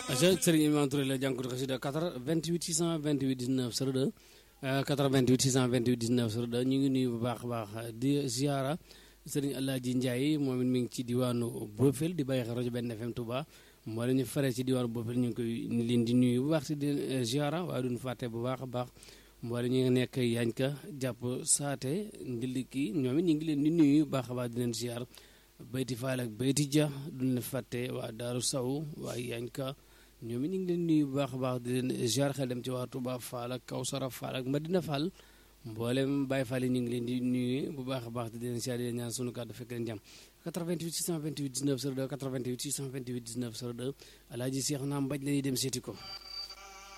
aca Serigne Imam Touré la jànkatu xasida 88 628 19 02 88 628 19 02 ñu ngi nuyu bu baax a baax di ziara Serigne Alaaji Ndiaye moom it mi ngi ci diwaanu Bofel di bàyyi xel rajo benn FM Touba moo la ñu faree ci diwaanu Bofel ñu ngi koy leen di nuyu bu baax si di ziara waaye duñu fàtte bu baax a baax mboole ñu ngi nekk Yañka jàpp saate ndiliki ñoom it ñu ngi leen di nuyu bu baax a baax di leen ziar bayti faal ak bayti ja duñ leen fàtte waa Daaru Saw waa Yañka ñoom it ñu ngi leen nuyu bu baax a baax di leen ziar xel dem ci waa Touba Fall ak Kawsara Fall ak Madina Fall mboolem Baye Fall yi ñu ngi leen di nuyu bu baax a baax di leen ziar di leen ñaan sunu kàddu fekk leen jàmm 88 628 19 02 88 628 19 02 alaaji Seex naa mbaj la ñuy dem seeti ko